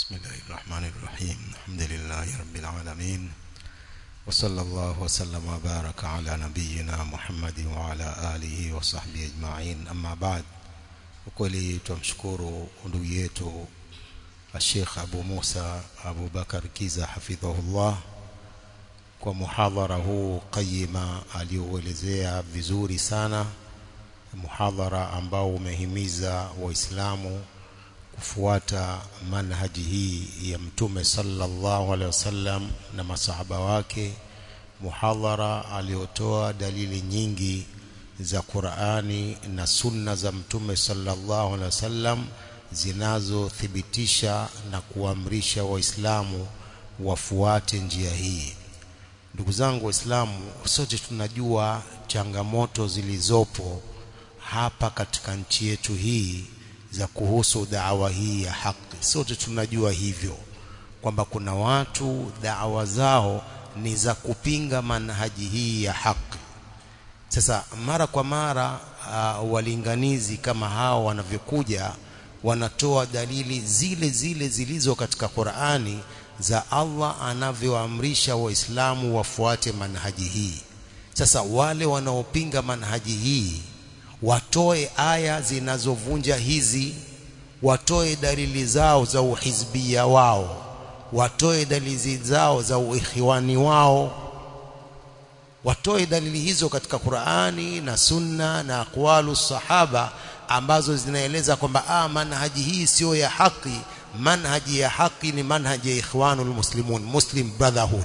بسم الله الرحمن الرحيم الحمد لله رب العالمين وصلى الله وسلم وبارك على نبينا محمد وعلى آله وصحبه أجمعين أما بعد ukweli tumshukuru ndugu yetu Sheikh Abu Musa Abu Bakar Kiza hafidhahullah kwa muhadhara huu qayima aliouelezea vizuri sana muhadhara ambao umehimiza waislamu kufuata manhaji hii ya mtume sallallahu alaihi wasallam na masahaba wake muhadhara aliotoa dalili nyingi za Qur'ani na sunna za mtume sallallahu alaihi wasallam zinazothibitisha na kuamrisha waislamu wafuate njia hii ndugu zangu waislamu sote tunajua changamoto zilizopo hapa katika nchi yetu hii za kuhusu da'wa hii ya haki sote tunajua hivyo kwamba kuna watu da'wa zao ni za kupinga manhaji hii ya haki sasa mara kwa mara uh, walinganizi kama hao wanavyokuja wanatoa dalili zile zile zilizo katika Qur'ani za Allah anavyoamrisha waislamu wafuate manhaji hii sasa wale wanaopinga manhaji hii watoe aya zinazovunja hizi watoe dalili zao za uhizbia wao watoe dalili zao za uikhwani wao watoe dalili hizo katika Qur'ani na Sunna na aqwalu sahaba ambazo zinaeleza kwamba ah manhaji hii sio ya haki manhaji ya haki ni manhaji ya ikhwanul muslimun muslim brotherhood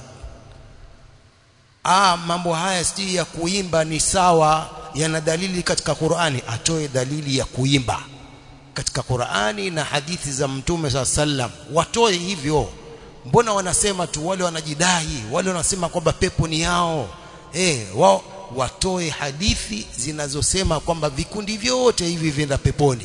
ah mambo haya si ya kuimba ni sawa yana dalili katika Qur'ani atoe dalili ya kuimba katika Qur'ani na hadithi za Mtume SAW sallam watoe hivyo mbona wanasema tu wale wanajidai wale wanasema kwamba pepo ni yao eh wao watoe hadithi zinazosema kwamba vikundi vyote hivi vinaenda peponi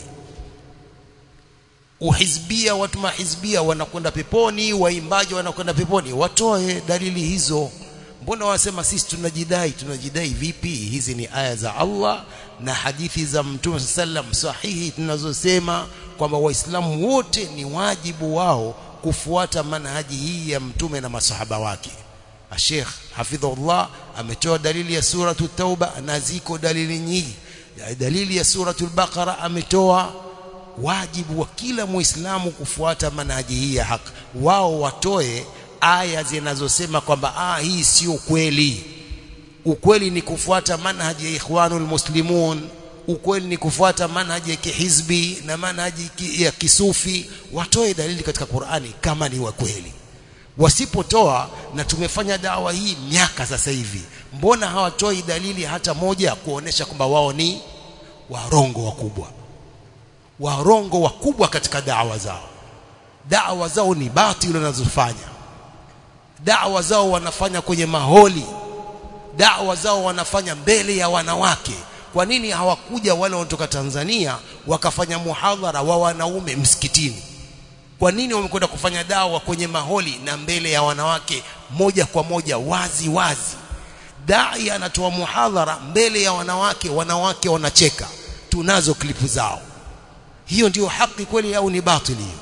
uhizbia watu mahizbia wanakwenda peponi waimbaji wanakwenda peponi watoe dalili hizo mbona wanasema sisi tunajidai tunajidai vipi hizi ni aya za Allah na hadithi za Mtume sallam sahihi tunazosema kwamba waislamu wote ni wajibu wao kufuata manhaji hii ya mtume na masahaba wake Sheikh hafidhullah ametoa dalili ya suratu tauba na ziko dalili nyingi dalili ya suratul baqara ametoa wajibu wa kila muislamu kufuata manhaji hii ya haki wao watoe aya zinazosema kwamba ah hii sio kweli ukweli ni kufuata manhaji ya ikhwanul muslimun ukweli ni kufuata manhaji ya kihizbi na manhaji ya kisufi watoe dalili katika Qur'ani kama ni wa kweli wasipotoa na tumefanya dawa hii miaka sasa hivi mbona hawatoi dalili hata moja kuonesha kwamba wao ni warongo wakubwa warongo wakubwa katika dawa zao dawa zao ni batili wanazofanya dawa zao wanafanya kwenye maholi dawa zao wanafanya mbele ya wanawake kwa nini hawakuja wale wanatoka Tanzania wakafanya muhadhara wa wanaume msikitini kwa nini wamekwenda kufanya dawa kwenye maholi na mbele ya wanawake moja kwa moja wazi wazi dai anatoa muhadhara mbele ya wanawake wanawake wanacheka tunazo klipu zao hiyo ndiyo haki kweli au ni batili hiyo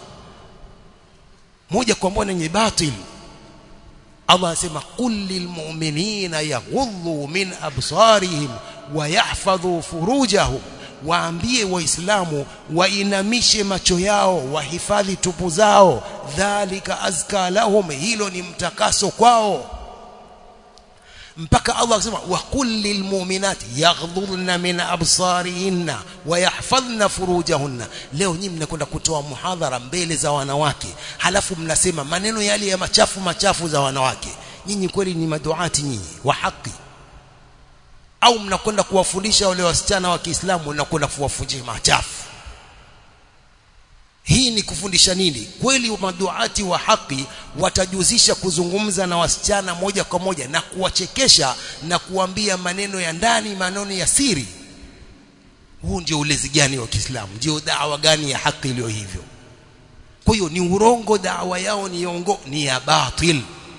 moja kwa moja ni batili Allah anasema qul lilmu'minina yaghuddu min absarihim wa yahfadhu furujahum waambie waislamu wainamishe macho yao wahifadhi tupu zao dhalika azka lahum hilo ni mtakaso kwao mpaka Allah akasema wa qul lilmu'minati yaghdhurna min absarihinna wa yahfadhna furujahunna leo nyinyi mnakwenda kutoa muhadhara mbele za wanawake halafu mnasema maneno yale ya machafu machafu za wanawake nyinyi kweli ni maduati nyinyi wa haki au mnakwenda kuwafundisha wale wasichana wa Kiislamu mnakwenda kuwafundisha machafu hii ni kufundisha nini kweli maduati wa haki watajuzisha kuzungumza na wasichana moja kwa moja na kuwachekesha na kuambia maneno ya ndani maneno ya siri huu ndio ulezi gani wa Kiislamu ndio dawa gani ya haki iliyo hivyo kwa hiyo ni urongo dawa yao ni ongo ni ya batil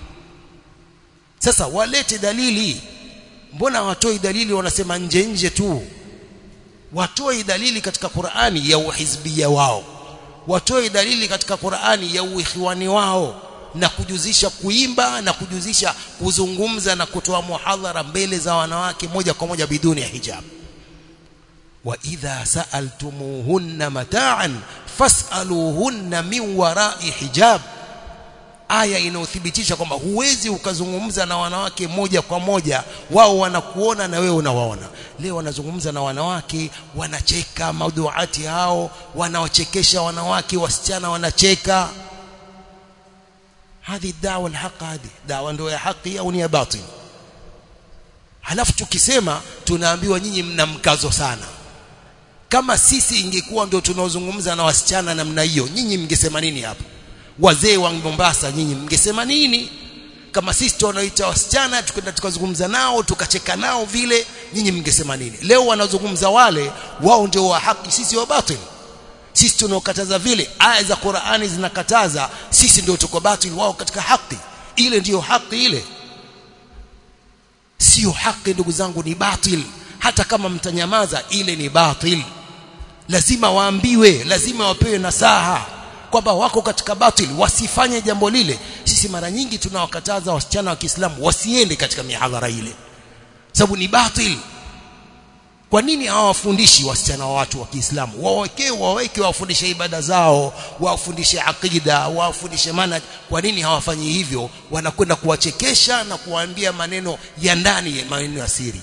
sasa walete dalili mbona watoi dalili wanasema nje nje tu watoi dalili katika Qur'ani ya uhizbia wao watoe dalili katika Qur'ani ya uikhwani wao na kujuzisha kuimba na kujuzisha kuzungumza na kutoa muhadhara mbele za wanawake moja kwa moja biduni ya hijab wa idha sa'altumuhunna mata'an fas'aluhunna min wara'i hijab aya inayothibitisha kwamba huwezi ukazungumza na wanawake moja kwa moja wao wanakuona na wewe unawaona leo wanazungumza na wanawake wanacheka maudhuati hao wanawachekesha wanawake wasichana wanacheka هذه الدعوه الحق هذه دعوه ndio ya haki au ni ya batil halafu tukisema tunaambiwa nyinyi mna mkazo sana kama sisi ingekuwa ndio tunaozungumza na wasichana namna hiyo nyinyi mngesema nini hapo wazee wa Mombasa nyinyi mngesema nini kama sisi tunaoita wasichana tukenda tukazungumza nao tukacheka nao vile nyinyi mngesema nini leo wanazungumza wale wao ndio wa haki sisi wa batil sisi tunaokataza vile aya za Qur'ani zinakataza sisi ndio tuko batil wao katika haki ile ndiyo haki ile sio haki ndugu zangu ni batil hata kama mtanyamaza ile ni batil lazima waambiwe lazima wapewe nasaha kwamba wako katika batil wasifanye jambo lile sisi mara nyingi tunawakataza wasichana wa Kiislamu wasiende katika mihadhara ile sababu ni batil kwa nini hawafundishi wasichana wa watu wa Kiislamu wawekee waweke wafundishe ibada zao wafundishe akida wafundishe manhaj kwa nini hawafanyi hivyo wanakwenda kuwachekesha na kuwaambia maneno ya ndani maneno ya siri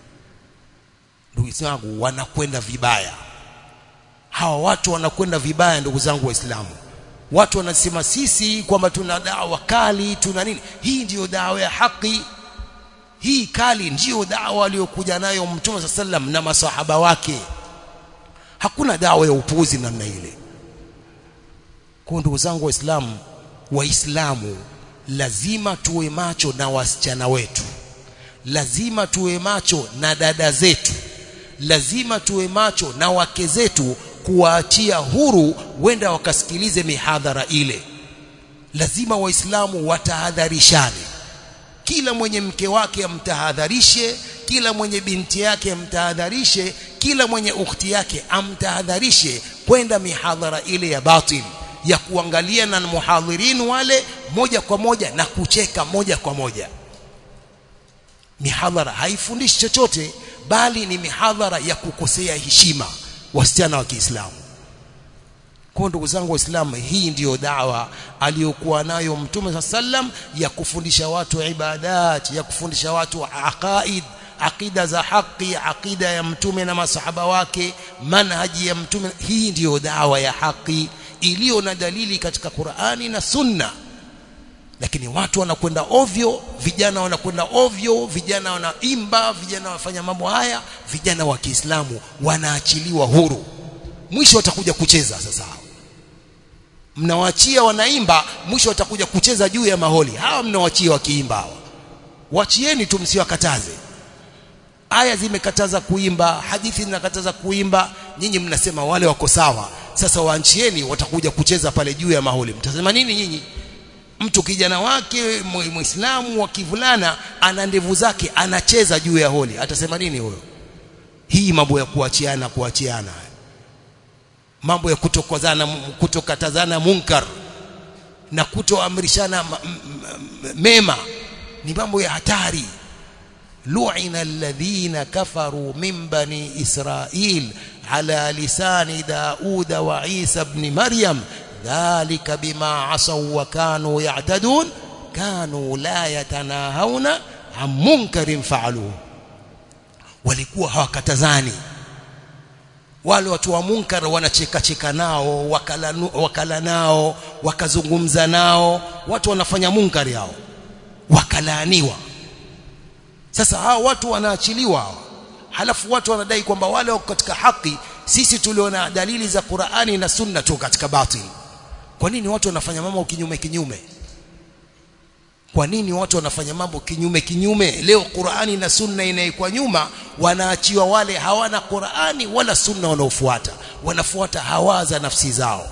ndugu zangu wanakwenda vibaya hawa watu wanakwenda vibaya ndugu zangu waislamu watu wanasema sisi kwamba tuna dawa kali tuna nini hii ndiyo dawa ya haki hii kali ndiyo dawa aliyokuja nayo mtume sallam na masahaba wake hakuna dawa ya upuuzi namna ile kwa ndugu zangu waislamu waislamu lazima tuwe macho na wasichana wetu lazima tuwe macho na dada zetu lazima tuwe macho na wake zetu kuwaachia huru wenda wakasikilize mihadhara ile lazima waislamu watahadharishane kila mwenye mke wake amtahadharishe kila mwenye binti yake amtahadharishe kila mwenye ukhti yake amtahadharishe kwenda mihadhara ile ya batil ya kuangalia na muhadhirin wale moja kwa moja na kucheka moja kwa moja mihadhara haifundishi chochote bali ni mihadhara ya kukosea heshima wasichana wa Kiislamu kwa ndugu zangu waislamu hii ndiyo dawa aliyokuwa nayo mtume sallam ya kufundisha watu ibadat ya kufundisha watu aqaid aqida za haki aqida ya mtume na masahaba wake manhaji ya mtume hii ndiyo dawa ya haki iliyo na dalili katika Qur'ani na Sunna lakini watu wanakwenda ovyo vijana wanakwenda ovyo vijana wanaimba vijana wanafanya mambo haya vijana wa Kiislamu wanaachiliwa huru mwisho watakuja kucheza sasa mnawaachia wanaimba mwisho watakuja kucheza juu ya maholi hawa mnawaachia wakiimba hawa wachieni tu msiwakataze aya zimekataza kuimba hadithi zinakataza kuimba nyinyi mnasema wale wako sawa sasa waanchieni watakuja kucheza pale juu ya maholi mtasema nini nyinyi mtu kijana wake muislamu wa kivulana ana ndevu zake anacheza juu ya holi atasema nini huyo hii mambo ya kuachiana kuachiana mambo ya kutokozana kutokatazana munkar na kutoamrishana mema ni mambo ya hatari lu'ina alladhina kafaru min bani israil ala lisani dauda wa isa ibn maryam dhalika bima asaw wa kanu ya'tadun kanu la yatanahawna an munkarin fa'aluhu walikuwa hawakatazani wale watu wa munkar wanacheka cheka nao wakala, wakala nao wakazungumza nao watu wanafanya munkari hao wakalaaniwa sasa hao watu wanaachiliwa halafu watu wanadai kwamba wale wako katika haki sisi tuliona dalili za Qur'ani na Sunna tu katika batil kwa nini watu wanafanya mambo kinyume kinyume kwa nini watu wanafanya mambo kinyume kinyume leo Qur'ani na Sunna inaikwa nyuma wanaachiwa wale hawana Qur'ani wala Sunna wanaofuata wanafuata hawa za nafsi zao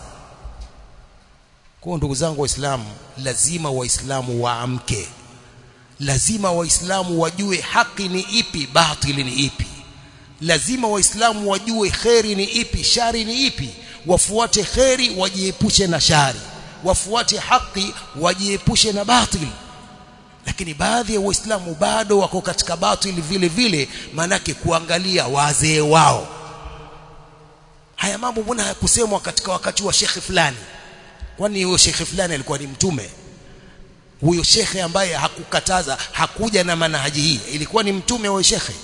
kwa ndugu zangu waislamu lazima waislamu waamke lazima waislamu wajue haki ni ipi batili ni ipi lazima waislamu wajue kheri ni ipi shari ni ipi wafuate kheri wajiepushe na shari wafuate haki wajiepushe na batil lakini baadhi ya waislamu bado wako katika batil vile vile manake kuangalia wazee wao haya mambo mbona hayakusemwa katika wakati wa shekhe fulani kwani huyo shekhe fulani alikuwa ni mtume huyo shekhe ambaye hakukataza hakuja na manhaji hii ilikuwa ni mtume wa shekhe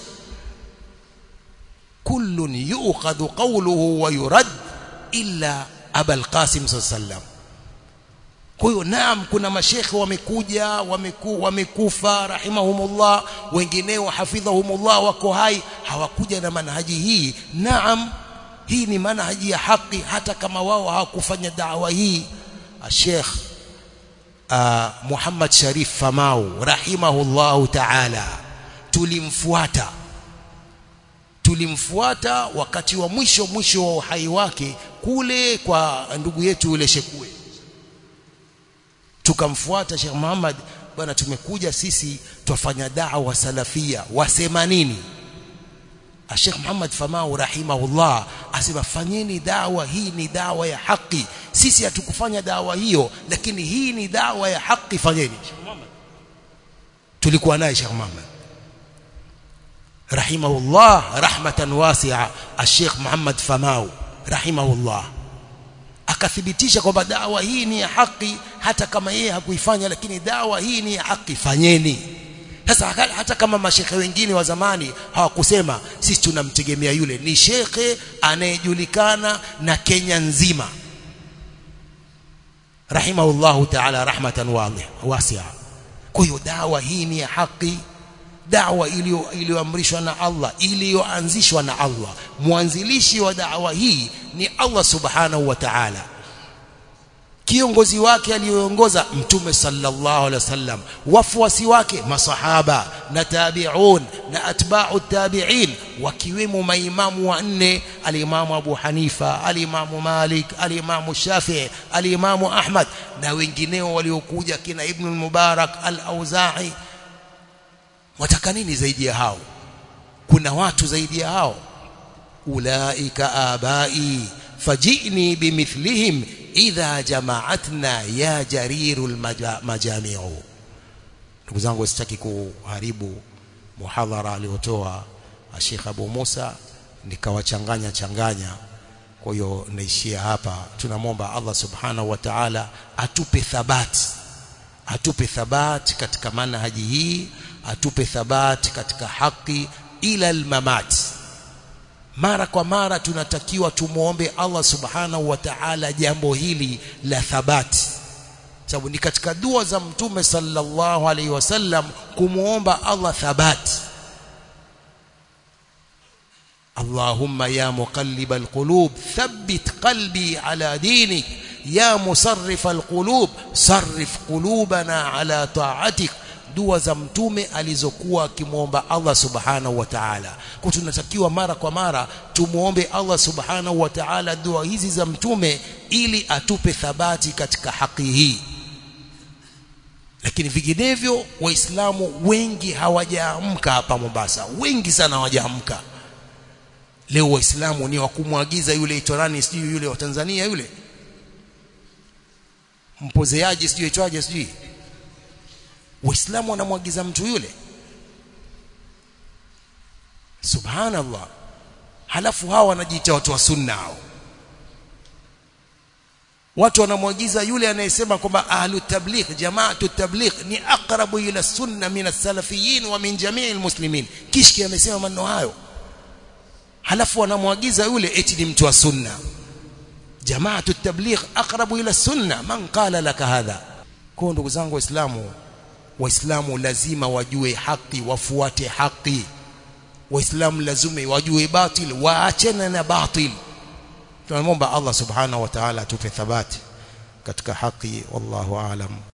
kullun yu'khadhu qawluhu wa yurad illa abul qasim sallam kwa hiyo naam kuna mashekhe wamekuja wameku, wamekufa rahimahumullah wengineo hafidhahumullah wako hai hawakuja na manhaji hii naam hii ni manhaji ya haki hata kama wao hawakufanya dawa hii Sheikh uh, Muhammad Sharif Famau rahimahullahu ta'ala tulimfuata tulimfuata wakati wa mwisho mwisho wa uhai wake kule kwa ndugu yetu yule Shekue tukamfuata Sheikh Muhammad bwana tumekuja sisi twafanya da'wa salafia wasema nini Sheikh Muhammad Famau rahimahullah asema fanyeni dawa hii ni dawa ya haki sisi hatukufanya dawa hiyo lakini hii ni dawa ya haki fanyeni Sheikh Muhammad tulikuwa naye Sheikh Muhammad rahimahullah rahmatan wasi'a Sheikh Muhammad Famau rahimahullah akathibitisha kwamba dawa hii ni ya haki hata kama yeye hakuifanya lakini dawa hii ni ya haki fanyeni sasa hata kama mashekhe wengine wa zamani hawakusema sisi tunamtegemea yule ni shekhe anayejulikana na Kenya nzima rahimahullahu ta'ala rahmatan wasi'a kwa hiyo dawa hii ni ya haki dawa iliyoamrishwa na Allah iliyoanzishwa na Allah mwanzilishi wa dawa hii ni Allah subhanahu wa ta'ala kiongozi wake aliyoongoza mtume sallallahu alaihi wasallam wafuasi wake masahaba na tabi'un na atba'u tabi'in wakiwemo maimamu wanne alimamu Abu Hanifa alimamu Malik alimamu Shafi'i alimamu Ahmad na wengineo waliokuja kina Ibn al-Mubarak al-Auza'i wataka nini zaidi ya hao kuna watu zaidi ya hao ulaika abai fajini bimithlihim idha jama'atna ya jarirul majami'u ndugu zangu sitaki kuharibu muhadhara aliotoa Sheikh Abu Musa nikawachanganya changanya kwa hiyo naishia hapa tunamwomba Allah subhanahu wa ta'ala atupe thabati atupe thabati katika manhaji hii atupe thabati katika haki ila almamat mara kwa mara tunatakiwa tumuombe Allah subhanahu wa ta'ala jambo hili la thabati sababu ni katika dua za mtume sallallahu alaihi wasallam kumuomba Allah thabati اللهم يا مقلب القلوب ثبت قلبي على دينك يا مصرف القلوب صرف قلوبنا على طاعتك dua za mtume alizokuwa akimwomba Allah subhanahu wa ta'ala kwa tunatakiwa mara kwa mara tumuombe Allah subhanahu wa ta'ala dua hizi za mtume ili atupe thabati katika haki hii lakini vinginevyo waislamu wengi hawajaamka hapa Mombasa wengi sana hawajaamka leo waislamu ni wakumwagiza yule itorani sijui yule wa Tanzania yule mpozeaji sijui itwaje sijui waislamu wanamwagiza mtu yule subhanallah halafu hawa wanajiita watu wa sunna hao watu wanamwagiza yule anayesema kwamba ahlu tabligh jamaatu tabligh ni aqrabu ila sunna min as-salafiyin wa min jami'i almuslimin kishki amesema maneno hayo halafu wanamwagiza yule eti ni mtu wa sunna jamaatu tabligh aqrabu ila sunna man qala laka hadha kwa ndugu zangu waislamu waislamu lazima wajue haki wafuate haki waislamu lazima wajue batil waachane na batil tunamwomba Allah subhanahu wa ta'ala atupe thabati katika haki wallahu aalam